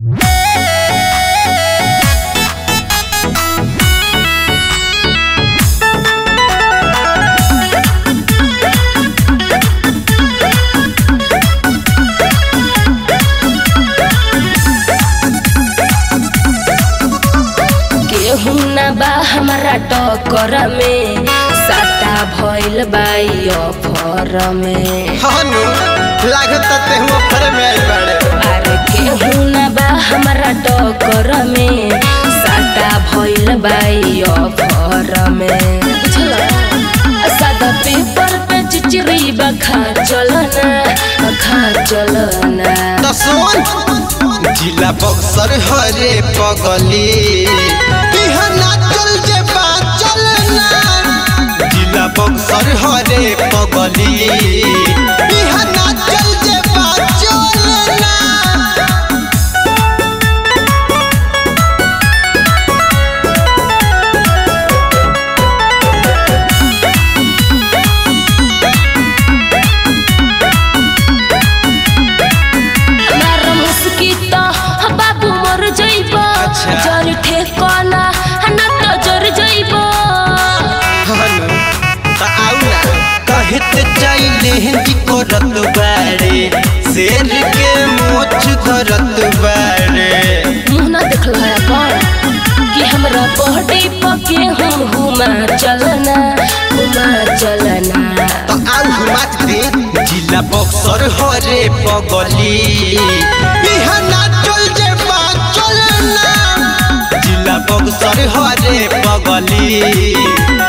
केहू ना बा हमारा टक्कर में साटा भइल बाई अफर में हनु लागत तेहू फर में आई बाड़े अरे केहू ना बा हमारा टक्कर में साटा भइल बाई अफर में बुझला सादा पेपर पे चिचरी बखा चलना खा चलना त सुन जिला बक्सर हरे पगली बिहना चल जे बा चलना जिला बक्सर हरे पगली बिहना चल जे बा चलना मार मुस्की त बाबू मर जइब अच्छा। जर ठेकना ना त जर जइब हनु त आउ ना कहत चाइले हिंदी करत बाड़े शेर के मोछ धरत बाड़े मुंह ना देखल है अपन कि हमरा बॉडी पके हम घुमा चलना घुमा चलना तो आउ हुमात दे जिला बक्सर हरे पगली बिहना चल जे बा चलना जिला बक्सर हरे पगली